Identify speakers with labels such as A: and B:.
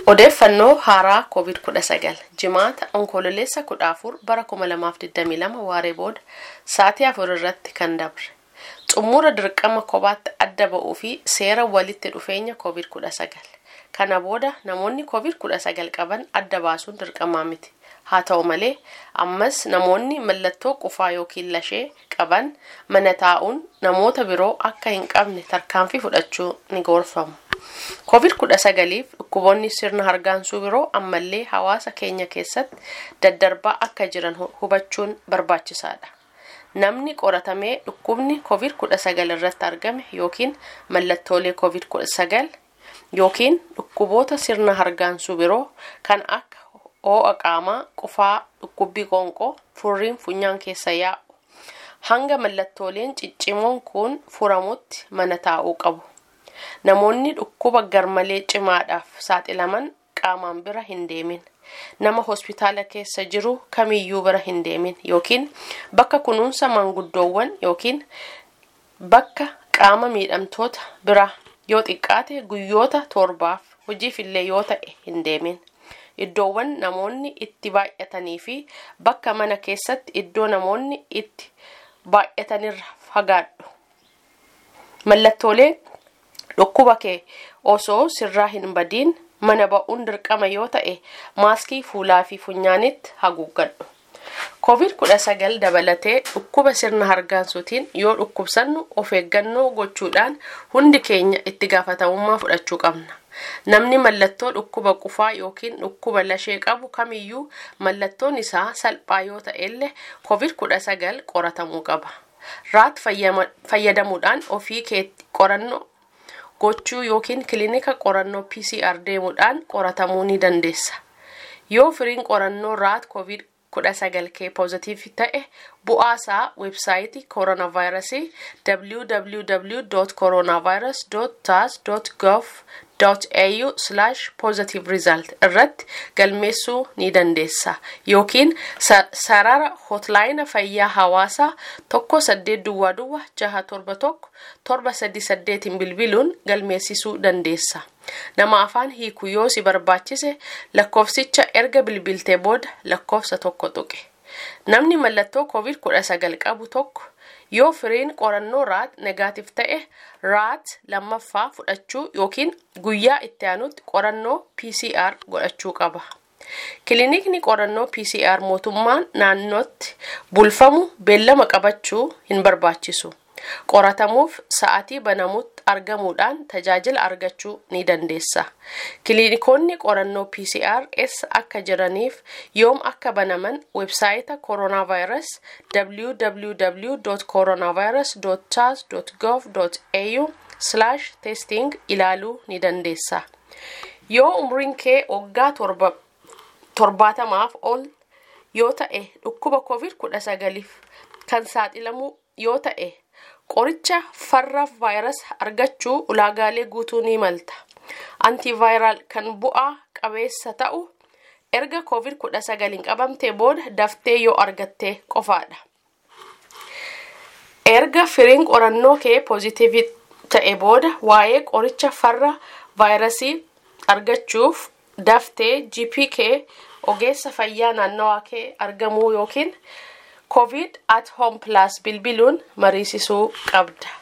A: Odeeffannoo haaraa COVID-19 jimaata onkololeessa 14 bara 2022 waaree booda sa'aatii afur irratti kan dabre. Xumura dirqama kophaatti adda ba'uu fi seera walitti dhufeenya COVID-19. Kana booda namoonni COVID-19 qaban adda baasuun dirqamaa miti. Haa ta'u malee ammas namoonni mallattoo qufaa yookiin lashee qaban mana taa'uun namoota biroo akka hin qabne tarkaanfii fudhachuu ni gorfamu. COVID-19f dhukkuboonni sirna hargaansuu biroo ammallee hawaasa keenya keessatti daddarbaa akka jiran hubachuun barbaachisaadha. Namni qoratamee dhukkubni COVID-19 irratti argame yookiin mallattoolee COVID-19 yookiin dhukkuboota sirna hargaansuu biroo kan akka ho'a qaamaa, qufaa, dhukkubbii qoonqoo, furriin funyaan keessa yaa'u hanga mallattooleen ciccimoon kun furamutti mana taa'uu qabu. Namoonni dhukkuba garmalee cimaadhaaf saaxilaman qaamaan bira hin deemin. Nama hospitaala keessa jiru kamiyyuu bira hin deemin yookiin bakka kunuunsa maanguddoowwan yookiin bakka qaama miidhamtoota bira yoo xiqqaate guyyoota torbaaf hojiifillee yoo ta'e hin deemin. Iddoowwan namoonni itti baay'atanii fi bakka mana keessatti iddoo namoonni itti baay'atanirra fagaadhu. Mallattoolee dhukkuba kee osoo sirraa hin badiin mana ba'uun dirqama yoo ta'e maaskii fuulaa fi funyaanitti haguuggadhu. COVID-19 dabalatee dhukkuba sirna hargaansuutiin yoo dhukkubsannu of eeggannoo gochuudhaan hundi keenya itti gaafatamummaa fudhachuu qabna. Namni mallattoo dhukkuba qufaa yookiin dhukkuba lashee qabu kamiyyuu mallattoon isaa salphaa yoo ta'ellee COVID-19 qoratamuu qaba. Raat fayyadamuudhaan ofii keetti qorannoo gochuu yookiin kilinika qorannoo PCR deemuudhaan qoratamuu ni dandeessa. Yoo firiin qorannoo raat COVID 19 kee poozitiiv ta'e bu'aasaa weebsaayitii kooronaavaayirasii www.coronavirus.tas.gov.au positive result irratti galmeessuu ni dandeessa yookiin sarara hotlaayina fayyaa hawaasaa tokko saddeet duwwaa duwwa jaha torba tokko torba sadii saddeetiin bilbiluun galmeessisuu dandeessa. Nama afaan hiiku yoo si barbaachise lakkoofsicha erga bilbiltee booda lakkoofsa tokko tuqe. Namni mallattoo COVID-19 qabu tokko yoo firiin qorannoo raat negaatiif ta'e raat lammaffaa fudhachuu yookiin guyyaa itti aanutti qorannoo PCR godhachuu qaba. Kilinikni qorannoo PCR mootummaan naannootti bulfamu beellama qabachuu hin barbaachisu. qoratamuuf sa'atii banamutti argamuudhaan tajaajila argachuu ni dandeessa. Kiliinikoonni qorannoo PCR eessa akka jiraniif yoom akka banaman websaayita kooronaavaayirus www.coronavirus.tas.gov.au testing ilaaluu ni dandeessa. Yoo umriin kee waggaa torbaatamaaf ol yoo ta'e dhukkuba COVID-19 kan saaxilamu yoo ta'e qoricha farra vaayirasii argachuu ulaagaalee guutuu ni malta. Antivaayiraal kan bu'aa qabeessa ta'u erga COVID-19 hin qabamtee booda daftee yoo argatte qofaadha. Erga firiin qorannoo kee poozitiivii ta'e booda waa'ee qoricha farra vaayirasii argachuuf daftee GP kee ogeessa fayyaa naannawaa kee argamuu yookiin covid at home plus bilbiluun mariisisuu qabda.